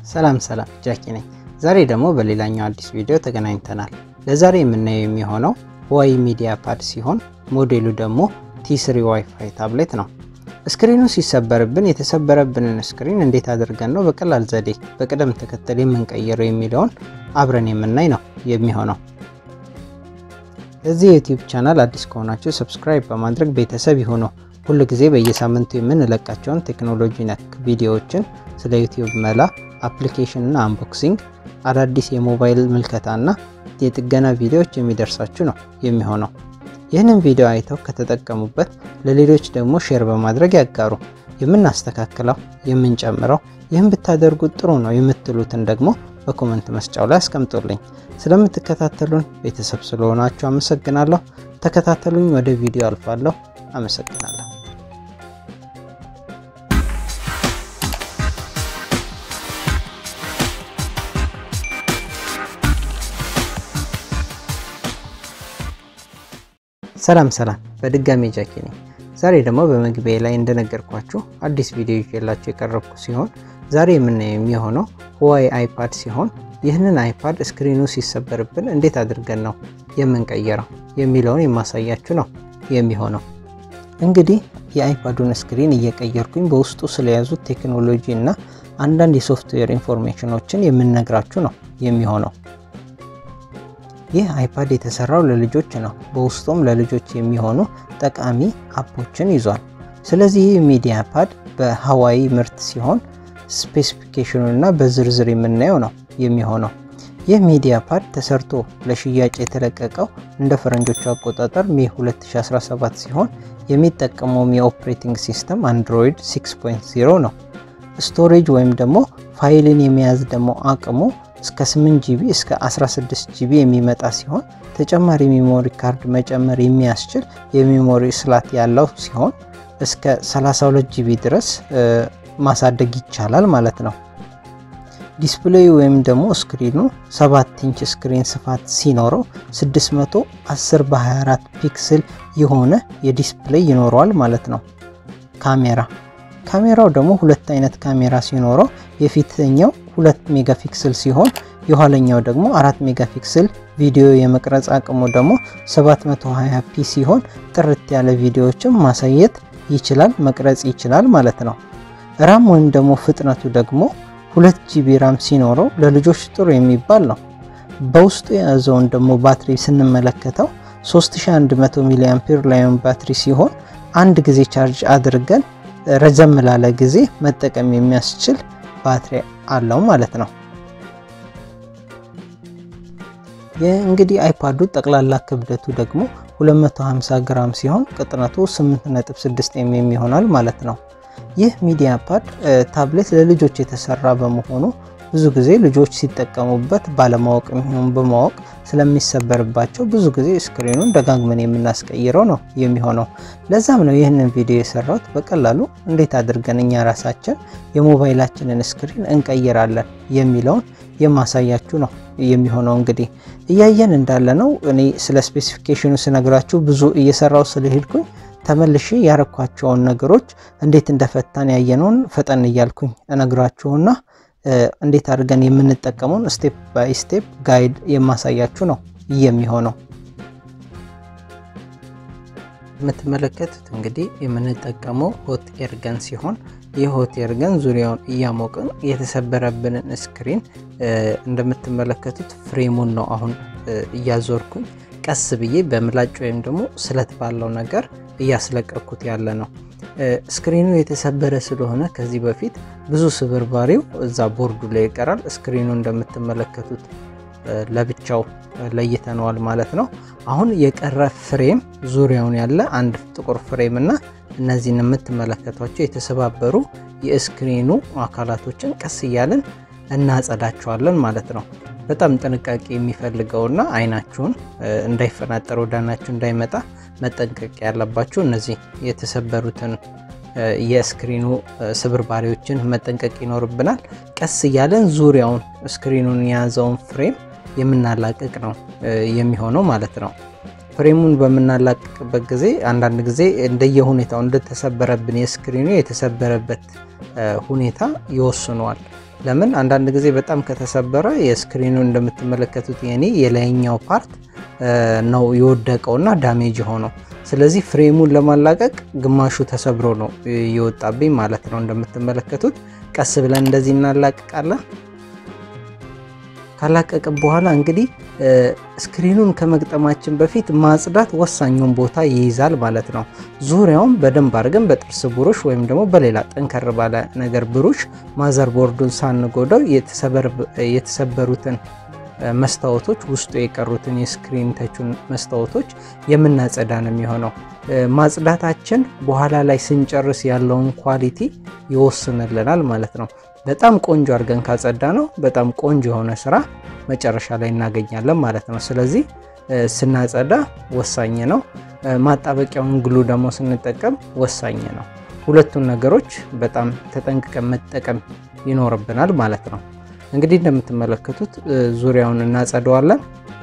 ሰላም ሰላም ጃኪ ነኝ። ዛሬ ደግሞ በሌላኛው አዲስ ቪዲዮ ተገናኝተናል። ለዛሬ የምናየው የሚሆነው ዋይ ሚዲያ ፓድ ሲሆን ሞዴሉ ደግሞ ቲ3 ዋይፋይ ታብሌት ነው። ስክሪኑ ሲሰበርብን የተሰበረብንን ስክሪን እንዴት አድርገን ነው በቀላል ዘዴ በቅደም ተከተል የምንቀይረው የሚለውን አብረን የምናይ ነው የሚሆነው። ለዚህ የዩቲዩብ ቻናል አዲስ ከሆናችሁ ሰብስክራይብ በማድረግ ቤተሰብ ይሁኑ። ሁል ጊዜ በየሳምንቱ የምንለቃቸውን ቴክኖሎጂ ነክ ቪዲዮዎችን ስለ ዩቲዩብ መላ፣ አፕሊኬሽን እና አንቦክሲንግ፣ አዳዲስ የሞባይል ምልከታና የጥገና ቪዲዮዎች የሚደርሳችሁ ነው የሚሆነው። ይህንን ቪዲዮ አይተው ከተጠቀሙበት ለሌሎች ደግሞ ሼር በማድረግ ያጋሩ። የምናስተካክለው የምንጨምረው ይህን ብታደርጉት ጥሩ ነው የምትሉትን ደግሞ በኮመንት መስጫው ላይ አስቀምጡልኝ። ስለምትከታተሉን ቤተሰብ ስለሆናችሁ አመሰግናለሁ። ተከታተሉኝ። ወደ ቪዲዮ አልፋለሁ። አመሰግናለሁ። ሰላም ሰላም፣ በድጋሚ ጃኪ ነኝ። ዛሬ ደግሞ በመግቢያ ላይ እንደነገርኳችሁ አዲስ ቪዲዮ ይዤላችሁ የቀረብኩ ሲሆን ዛሬ የምናየው የሚሆነው ሁዋዌ አይፓድ ሲሆን ይህንን አይፓድ ስክሪኑ ሲሰበርብን እንዴት አድርገን ነው የምንቀየረው የሚለውን የማሳያችሁ ነው የሚሆነው። እንግዲህ የአይፓዱን ስክሪን እየቀየርኩኝ በውስጡ ስለያዙት ቴክኖሎጂ እና አንዳንድ የሶፍትዌር ኢንፎርሜሽኖችን የምንነግራችሁ ነው የሚሆነው። ይህ አይፓድ የተሰራው ለልጆች ነው። በውስጡም ለልጆች የሚሆኑ ጠቃሚ አፖችን ይዟል። ስለዚህ ይህ ሚዲያ ፓድ በሀዋይ ምርት ሲሆን ስፔሲፊኬሽኑን እና በዝርዝር የምናየው ነው የሚሆነው። ይህ ሚዲያ ፓድ ተሰርቶ ለሽያጭ የተለቀቀው እንደ ፈረንጆቹ አቆጣጠር ሜ 2017 ሲሆን የሚጠቀመውም የኦፕሬቲንግ ሲስተም አንድሮይድ 6.0 ነው። ስቶሬጅ ወይም ደግሞ ፋይልን የመያዝ ደግሞ አቅሙ እስከ 8 ጂቢ እስከ 16 ጂቢ የሚመጣ ሲሆን ተጨማሪ ሜሞሪ ካርድ መጨመር የሚያስችል የሜሞሪ ስላት ያለው ሲሆን እስከ 32 ጂቢ ድረስ ማሳደግ ይቻላል ማለት ነው። ዲስፕሌይ ወይም ደግሞ ስክሪኑ 7 ኢንች ስክሪን ስፋት ሲኖረው 610 በ24 ፒክስል የሆነ የዲስፕሌይ ይኖረዋል ማለት ነው። ካሜራ ካሜራው ደግሞ ሁለት አይነት ካሜራ ሲኖረው የፊተኛው 2 ሜጋፒክስል ሲሆን የኋለኛው ደግሞ 4 ሜጋፒክስል ቪዲዮ የመቅረጽ አቅሙ ደግሞ 720 ፒ ሲሆን ጥርት ያለ ቪዲዮዎችን ማሳየት ይችላል መቅረጽ ይችላል ማለት ነው። ራም ወይም ደግሞ ፍጥነቱ ደግሞ 2 ጂቢ ራም ሲኖረው ለልጆች ጥሩ የሚባል ነው። በውስጡ የያዘውን ደግሞ ባትሪ ስንመለከተው 3100 ሚሊ አምፔር ላዮን ባትሪ ሲሆን አንድ ጊዜ ቻርጅ አድርገን ረዘም ላለ ጊዜ መጠቀም የሚያስችል ባትሪ አለው ማለት ነው። እንግዲህ አይፓዱ ጠቅላላ ክብደቱ ደግሞ 250 ግራም ሲሆን ቅጥነቱ 8.6 ኤምኤም ይሆናል ማለት ነው። ይህ ሚዲያ ፓድ ታብሌት ለልጆች የተሰራ በመሆኑ ብዙ ጊዜ ልጆች ሲጠቀሙበት ባለማወቅ የሚሆን በማወቅ ስለሚሰበርባቸው ብዙ ጊዜ ስክሪኑን ደጋግመን የምናስቀይረው ነው የሚሆነው። ለዛም ነው ይህንን ቪዲዮ የሰራሁት በቀላሉ እንዴት አድርገን እኛ ራሳችን የሞባይላችንን ስክሪን እንቀይራለን የሚለውን የማሳያችሁ ነው የሚሆነው። እንግዲህ እያየን እንዳለ ነው እኔ ስለ ስፔሲፊኬሽኑ ስነግራችሁ ብዙ እየሰራው ስለሄድኩኝ ተመልሼ ያረኳቸውን ነገሮች እንዴት እንደፈታን ያየነውን ፈጠን እያልኩኝ እነግራችሁና እንዴት አድርገን የምንጠቀመውን ስቴፕ ባይ ስቴፕ ጋይድ የማሳያችሁ ነው የሚሆነው። የምትመለከቱት እንግዲህ የምንጠቀመው ሆት ኤርገን ሲሆን ይህ ሆት ኤርገን ዙሪያውን እያሞቅን የተሰበረብንን ስክሪን እንደምትመለከቱት ፍሬሙን ነው አሁን እያዞርኩኝ ቀስ ብዬ በምላጭ ወይም ደግሞ ስለት ባለው ነገር እያስለቀኩት ያለ ነው። ስክሪኑ የተሰበረ ስለሆነ ከዚህ በፊት ብዙ ስብርባሪው እዛ ቦርዱ ላይ ይቀራል። ስክሪኑ እንደምትመለከቱት ለብቻው ለይተነዋል ማለት ነው። አሁን የቀረ ፍሬም ዙሪያውን ያለ አንድ ጥቁር ፍሬም እና እነዚህን የምትመለከቷቸው የተሰባበሩ የስክሪኑ አካላቶችን ቀስ እያልን እናጸዳቸዋለን ማለት ነው። በጣም ጥንቃቄ የሚፈልገውና አይናችሁን እንዳይፈናጠር ወደ አይናችሁ እንዳይመጣ መጠንቀቅ ያለባችሁ እነዚህ የተሰበሩትን የስክሪኑ ስብርባሪዎችን መጠንቀቅ ይኖርብናል። ቀስ እያለን ዙሪያውን ስክሪኑን የያዘውን ፍሬም የምናላቅቅ ነው የሚሆነው ማለት ነው። ፍሬሙን በምናላቅቅበት ጊዜ አንዳንድ ጊዜ እንደየሁኔታው እንደተሰበረብን የስክሪኑ የተሰበረበት ሁኔታ ይወስነዋል። ለምን አንዳንድ ጊዜ በጣም ከተሰበረ የስክሪኑ እንደምትመለከቱት የኔ የላይኛው ፓርት ነው የወደቀውና ዳሜጅ ሆነው ስለዚህ ፍሬሙን ለማላቀቅ ግማሹ ተሰብሮ ነው የወጣብኝ ማለት ነው። እንደምትመለከቱት ቀስ ብለን እንደዚህ እናላቅቃለን። ካላቀቅም በኋላ እንግዲህ ስክሪኑን ከመግጠማችን በፊት ማጽዳት ወሳኙን ቦታ ይይዛል ማለት ነው። ዙሪያውን በደንብ አድርገን በጥርስ ብሩሽ ወይም ደግሞ በሌላ ጠንከር ባለ ነገር ብሩሽ ማዘር ቦርዱን ሳንጎዳው የተሰበሩትን መስታወቶች ውስጡ የቀሩትን የስክሪን ተቹን መስታወቶች የምናጸዳ ነው የሚሆነው። ማጽዳታችን በኋላ ላይ ስንጨርስ ያለውን ኳሊቲ ይወስንልናል ማለት ነው። በጣም ቆንጆ አድርገን ካጸዳ ነው በጣም ቆንጆ የሆነ ስራ መጨረሻ ላይ እናገኛለን ማለት ነው። ስለዚህ ስናጸዳ ወሳኝ ነው። ማጣበቂያውን ግሉ ደግሞ ስንጠቀም ወሳኝ ነው። ሁለቱን ነገሮች በጣም ተጠንቅቀን መጠቀም ይኖርብናል ማለት ነው። እንግዲህ እንደምትመለከቱት ዙሪያውን እናጸደዋለን።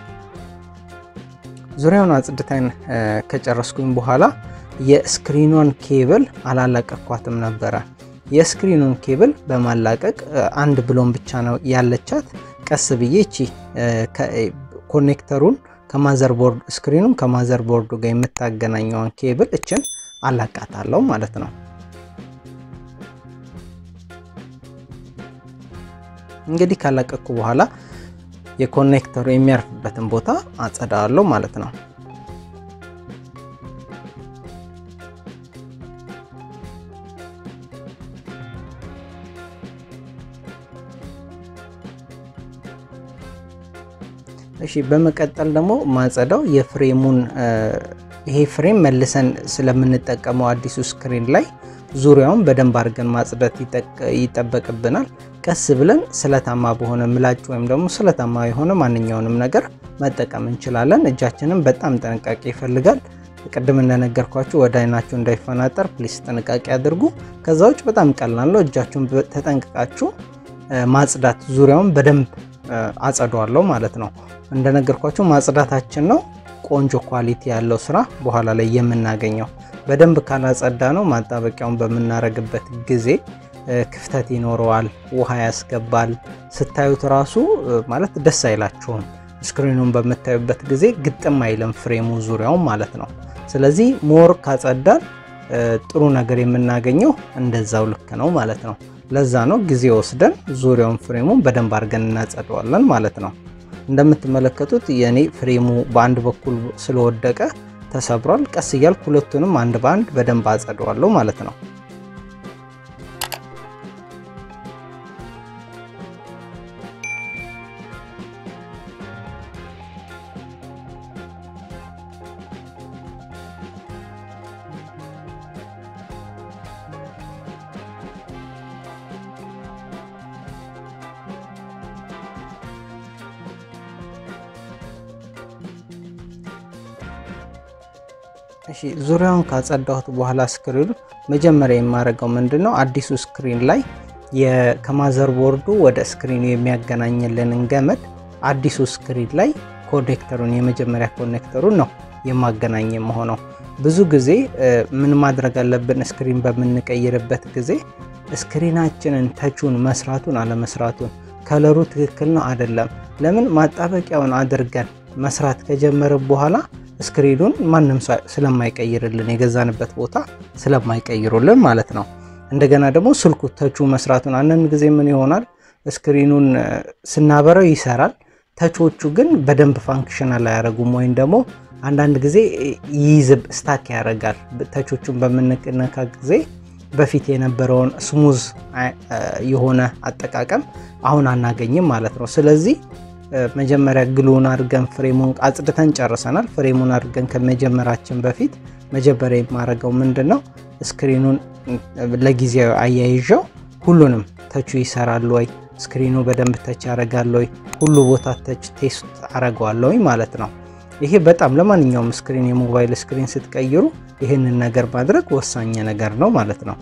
ዙሪያውን አጽድተን ከጨረስኩኝ በኋላ የስክሪኗን ኬብል አላላቀኳትም ነበረ። የስክሪኑን ኬብል በማላቀቅ አንድ ብሎን ብቻ ነው ያለቻት። ቀስ ብዬ እቺ ኮኔክተሩን ከማዘር ቦርድ ስክሪኑን ከማዘር ቦርዱ ጋር የምታገናኘውን ኬብል እችን አላቃታለሁ ማለት ነው። እንግዲህ ካላቀቅኩ በኋላ የኮኔክተሩ የሚያርፍበትን ቦታ አጸዳዋለሁ ማለት ነው። እሺ በመቀጠል ደግሞ ማጸዳው የፍሬሙን ይሄ ፍሬም መልሰን ስለምንጠቀመው አዲሱ ስክሪን ላይ ዙሪያውን በደንብ አድርገን ማጽዳት ይጠበቅብናል። ቀስ ብለን ስለታማ በሆነ ምላጭ ወይም ደግሞ ስለታማ የሆነ ማንኛውንም ነገር መጠቀም እንችላለን። እጃችንም በጣም ጥንቃቄ ይፈልጋል። ቅድም እንደነገርኳችሁ ወደ አይናችሁ እንዳይፈናጠር ፕሊስ ጥንቃቄ አድርጉ። ከዛ ውጭ በጣም ቀላል ነው። እጃችሁን ተጠንቅቃችሁ ማጽዳት ዙሪያውን በደንብ አጸዷለሁ ማለት ነው። እንደነገርኳችሁ ማጽዳታችን ነው ቆንጆ ኳሊቲ ያለው ስራ በኋላ ላይ የምናገኘው። በደንብ ካላጸዳ ነው ማጣበቂያውን በምናረግበት ጊዜ ክፍተት ይኖረዋል፣ ውሃ ያስገባል። ስታዩት ራሱ ማለት ደስ አይላችሁም። ስክሪኑን በምታዩበት ጊዜ ግጥም አይልም ፍሬሙ ዙሪያውን ማለት ነው። ስለዚህ ሞር ካጸዳን ጥሩ ነገር የምናገኘው እንደዛው ልክ ነው ማለት ነው። ለዛ ነው ጊዜ ወስደን ዙሪያውን ፍሬሙን በደንብ አድርገን እናጸደዋለን ማለት ነው። እንደምትመለከቱት የኔ ፍሬሙ በአንድ በኩል ስለወደቀ ተሰብሯል። ቀስ እያልኩ ሁለቱንም አንድ በአንድ በደንብ አጸደዋለሁ ማለት ነው። እሺ ዙሪያውን ካጸዳሁት በኋላ ስክሪኑ መጀመሪያ የማደርገው ምንድን ነው አዲሱ ስክሪን ላይ ከማዘር ቦርዱ ወደ ስክሪኑ የሚያገናኝልንን ገመድ አዲሱ ስክሪን ላይ ኮኔክተሩን የመጀመሪያ ኮኔክተሩን ነው የማገናኝ መሆነው። ብዙ ጊዜ ምን ማድረግ አለብን? ስክሪን በምንቀይርበት ጊዜ ስክሪናችንን ተቹን መስራቱን አለመስራቱን ከለሩ ትክክል ነው አይደለም፣ ለምን ማጣበቂያውን አድርገን መስራት ከጀመርን በኋላ ስክሪኑን ማንም ስለማይቀይርልን የገዛንበት ቦታ ስለማይቀይሩልን ማለት ነው። እንደገና ደግሞ ስልኩ ተቹ መስራቱን አንዳንድ ጊዜ ምን ይሆናል ስክሪኑን ስናበረው ይሰራል፣ ተቾቹ ግን በደንብ ፋንክሽናል አያደርጉም ወይም ደግሞ አንዳንድ ጊዜ ይይዝብ ስታክ ያደርጋል። ተቾቹን በምንነካ ጊዜ በፊት የነበረውን ስሙዝ የሆነ አጠቃቀም አሁን አናገኝም ማለት ነው። ስለዚህ መጀመሪያ ግሉን አድርገን ፍሬሙን አጽድተን ጨርሰናል። ፍሬሙን አድርገን ከመጀመራችን በፊት መጀመሪያ የማደርገው ምንድን ነው ስክሪኑን ለጊዜያዊ አያይዣው ሁሉንም ተቹ ይሰራል ወይ፣ ስክሪኑ በደንብ ተች ያደርጋል ወይ፣ ሁሉ ቦታ ተች ቴስት አደርገዋለሁ ማለት ነው። ይሄ በጣም ለማንኛውም ስክሪን የሞባይል ስክሪን ስትቀይሩ ይህንን ነገር ማድረግ ወሳኝ ነገር ነው ማለት ነው።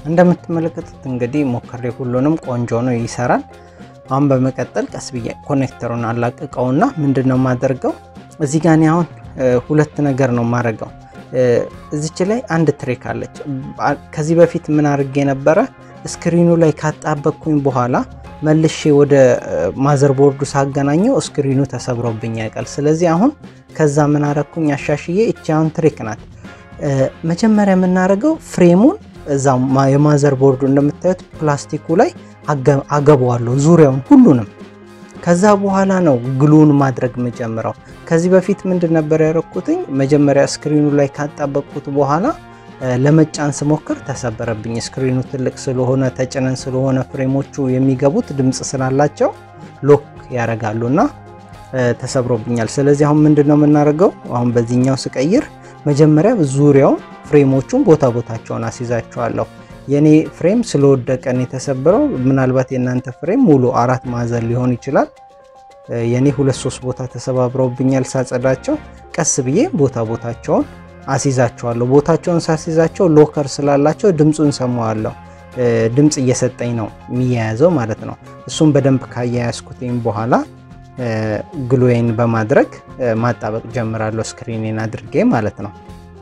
እንደምትመለከቱት እንግዲህ ሞክሬ ሁሉንም ቆንጆ ነው ይሰራል። አሁን በመቀጠል ቀስ ብዬ ኮኔክተሩን አላቅቀውና ምንድን ነው የማደርገው እዚህ ጋ እኔ አሁን ሁለት ነገር ነው የማደርገው። እዚች ላይ አንድ ትሬክ አለች። ከዚህ በፊት ምን አድርጌ ነበረ ስክሪኑ ላይ ካጣበቅኩኝ በኋላ መልሼ ወደ ማዘርቦርዱ ሳገናኘው ስክሪኑ ተሰብሮብኝ ያውቃል። ስለዚህ አሁን ከዛ ምን አረግኩኝ አሻሽዬ እቺ አሁን ትሬክ ናት። መጀመሪያ የምናደርገው ፍሬሙን እዛ የማዘር ቦርዱ እንደምታዩት ፕላስቲኩ ላይ አገባዋለሁ ዙሪያውን ሁሉንም። ከዛ በኋላ ነው ግሉን ማድረግ የምጀምረው። ከዚህ በፊት ምንድን ነበር ያደረኩትኝ መጀመሪያ ስክሪኑ ላይ ካጣበቅኩት በኋላ ለመጫን ስሞክር ተሰበረብኝ። ስክሪኑ ትልቅ ስለሆነ ተጭነን ስለሆነ ፍሬሞቹ የሚገቡት ድምፅ ስላላቸው ሎክ ያደርጋሉ እና ተሰብሮብኛል። ስለዚህ አሁን ምንድን ነው የምናደርገው? አሁን በዚህኛው ስቀይር መጀመሪያ ዙሪያውን ፍሬሞቹን ቦታ ቦታቸውን አስይዛቸዋለሁ። የኔ ፍሬም ስለወደቀን የተሰበረው ምናልባት የእናንተ ፍሬም ሙሉ አራት ማዕዘን ሊሆን ይችላል። የኔ ሁለት ሶስት ቦታ ተሰባብረውብኛል። ሳጸዳቸው ቀስ ብዬ ቦታ ቦታቸውን አስይዛቸዋለሁ። ቦታቸውን ሳስይዛቸው ሎከር ስላላቸው ድምፁን ሰማዋለሁ። ድምፅ እየሰጠኝ ነው የሚያያዘው ማለት ነው። እሱም በደንብ ካያያዝኩትኝ በኋላ ግሎዌን በማድረግ ማጣበቅ ጀምራለሁ፣ ስክሪኔን አድርጌ ማለት ነው።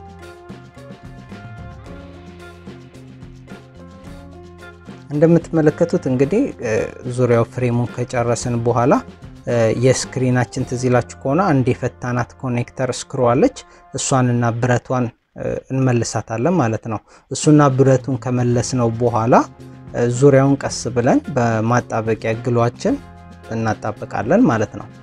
እንደምትመለከቱት እንግዲህ ዙሪያው ፍሬሙን ከጨረስን በኋላ የስክሪናችን ትዝ ይላችሁ ከሆነ አንድ የፈታናት ኮኔክተር ስክሩ አለች። እሷንና ብረቷን እንመልሳታለን ማለት ነው። እሱና ብረቱን ከመለስነው በኋላ ዙሪያውን ቀስ ብለን በማጣበቂያ ግሏችን እናጣበቃለን ማለት ነው።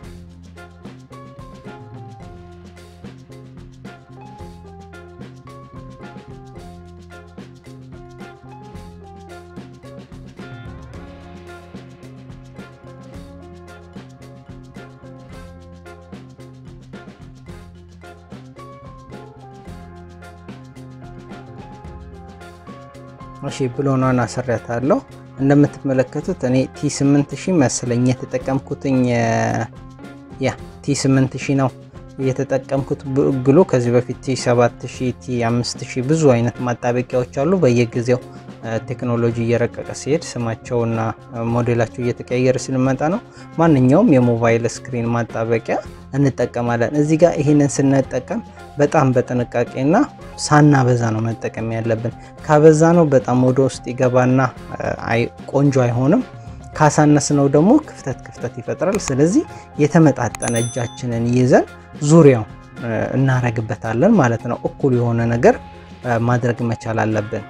እሺ ብሎኗን አሰሪያታለሁ። እንደምትመለከቱት እኔ ቲ8000 መሰለኝ የተጠቀምኩትኝ ያ ቲ8000 ነው የተጠቀምኩት ግሎ። ከዚህ በፊት ቲ7000፣ ቲ5000 ብዙ አይነት ማጣበቂያዎች አሉ። በየጊዜው ቴክኖሎጂ እየረቀቀ ሲሄድ ስማቸውና ሞዴላቸው እየተቀያየረ ስንመጣ ነው ማንኛውም የሞባይል ስክሪን ማጣበቂያ እንጠቀማለን። እዚህ ጋር ይህንን ስንጠቀም በጣም በጥንቃቄና ሳናበዛ ነው መጠቀም ያለብን። ካበዛ ነው በጣም ወደ ውስጥ ይገባና ቆንጆ አይሆንም። ካሳነስ ነው ደግሞ ክፍተት ክፍተት ይፈጥራል። ስለዚህ የተመጣጠነ እጃችንን ይዘን ዙሪያው እናረግበታለን ማለት ነው። እኩል የሆነ ነገር ማድረግ መቻል አለብን።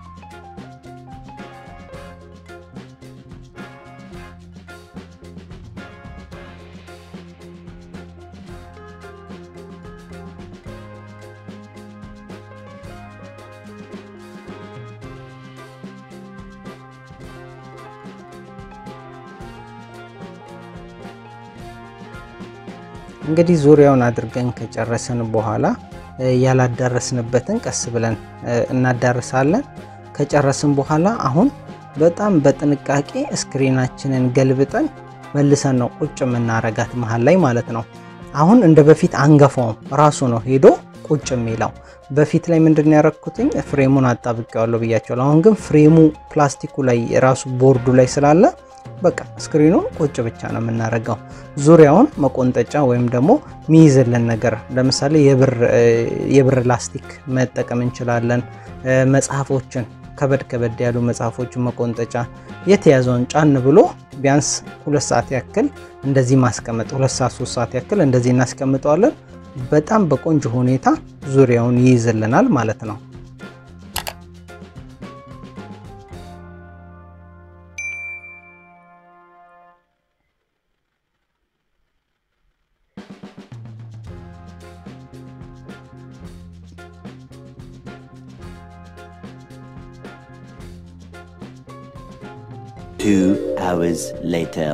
እንግዲህ ዙሪያውን አድርገን ከጨረስን በኋላ ያላዳረስንበትን ቀስ ብለን እናዳርሳለን። ከጨረስን በኋላ አሁን በጣም በጥንቃቄ ስክሪናችንን ገልብጠን መልሰን ነው ቁጭ የምናረጋት መሀል ላይ ማለት ነው። አሁን እንደ በፊት አንገፋውም፣ ራሱ ነው ሄዶ ቁጭ የሚለው። በፊት ላይ ምንድን ያረኩትኝ ፍሬሙን አጣብቄዋለሁ ብያቸዋለሁ። አሁን ግን ፍሬሙ ፕላስቲኩ ላይ ራሱ ቦርዱ ላይ ስላለ በቃ ስክሪኑን ቁጭ ብቻ ነው የምናደርገው። ዙሪያውን መቆንጠጫ ወይም ደግሞ ሚይዝልን ነገር ለምሳሌ የብር ላስቲክ መጠቀም እንችላለን። መጽሐፎችን ከበድ ከበድ ያሉ መጽሐፎችን መቆንጠጫ የተያዘውን ጫን ብሎ ቢያንስ ሁለት ሰዓት ያክል እንደዚህ ማስቀመጥ፣ ሁለት ሰዓት ሶስት ሰዓት ያክል እንደዚህ እናስቀምጠዋለን። በጣም በቆንጆ ሁኔታ ዙሪያውን ይይዝልናል ማለት ነው። Two hours later.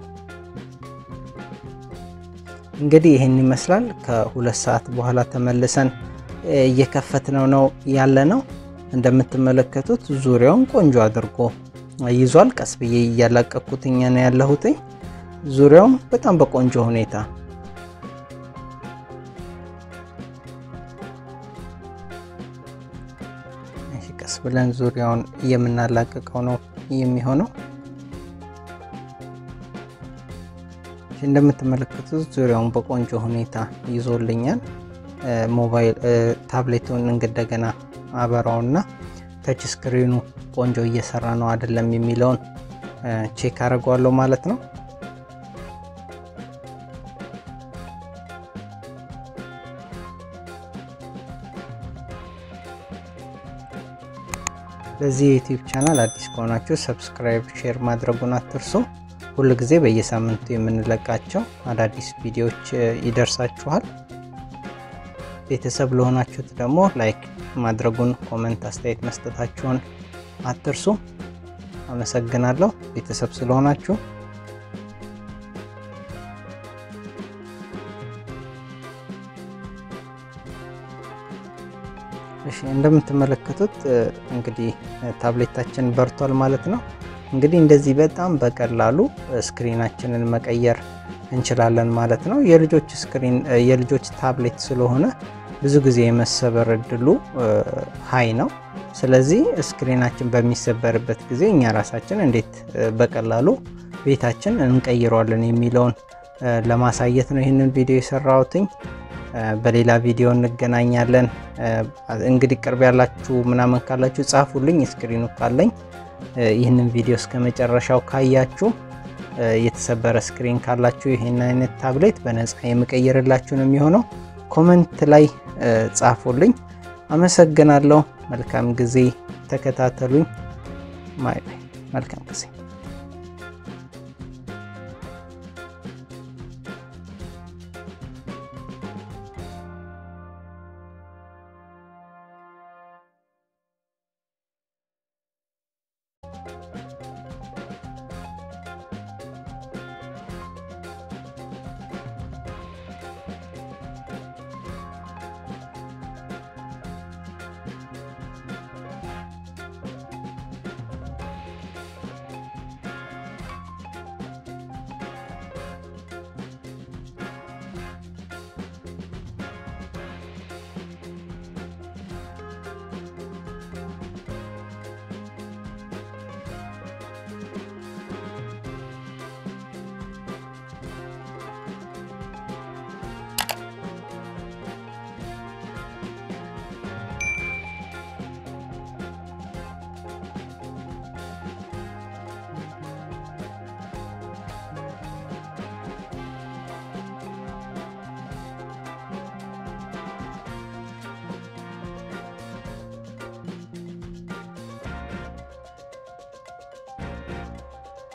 እንግዲህ ይህን ይመስላል። ከሁለት ሰዓት በኋላ ተመልሰን እየከፈትነው ነው ያለ ነው። እንደምትመለከቱት ዙሪያውን ቆንጆ አድርጎ ይዟል። ቀስ ብዬ እያላቀኩትኝ ነው ያለሁትኝ ዙሪያውን በጣም በቆንጆ ሁኔታ ቀስ ብለን ዙሪያውን የምናላቅቀው ነው የሚሆነው። እንደምትመለከቱት ዙሪያውን በቆንጆ ሁኔታ ይዞልኛል። ሞባይል ታብሌቱን እንደገና አበራውና ተች ስክሪኑ ቆንጆ እየሰራ ነው አይደለም የሚለውን ቼክ አድርገዋለሁ ማለት ነው። ለዚህ የዩቲዩብ ቻናል አዲስ ከሆናችሁ ሰብስክራይብ፣ ሼር ማድረጉን አትርሱ። ሁል ጊዜ በየሳምንቱ የምንለቃቸው አዳዲስ ቪዲዮዎች ይደርሳችኋል። ቤተሰብ ለሆናችሁት ደግሞ ላይክ ማድረጉን፣ ኮመንት፣ አስተያየት መስጠታችሁን አትርሱ። አመሰግናለሁ ቤተሰብ ስለሆናችሁ። እሺ እንደምትመለከቱት እንግዲህ ታብሌታችን በርቷል ማለት ነው። እንግዲህ እንደዚህ በጣም በቀላሉ ስክሪናችንን መቀየር እንችላለን ማለት ነው። የልጆች ስክሪን የልጆች ታብሌት ስለሆነ ብዙ ጊዜ የመሰበር እድሉ ሀይ ነው። ስለዚህ ስክሪናችን በሚሰበርበት ጊዜ እኛ ራሳችን እንዴት በቀላሉ ቤታችን እንቀይረዋለን የሚለውን ለማሳየት ነው ይህንን ቪዲዮ የሰራሁትኝ። በሌላ ቪዲዮ እንገናኛለን። እንግዲህ ቅርብ ያላችሁ ምናምን ካላችሁ ጻፉልኝ። ስክሪኑ ካለኝ ይህንን ቪዲዮ እስከ መጨረሻው ካያችሁ የተሰበረ ስክሪን ካላችሁ ይህን አይነት ታብሌት በነፃ የምቀይርላችሁ ነው የሚሆነው። ኮመንት ላይ ጻፉልኝ። አመሰግናለሁ። መልካም ጊዜ። ተከታተሉኝ። ማይ መልካም ጊዜ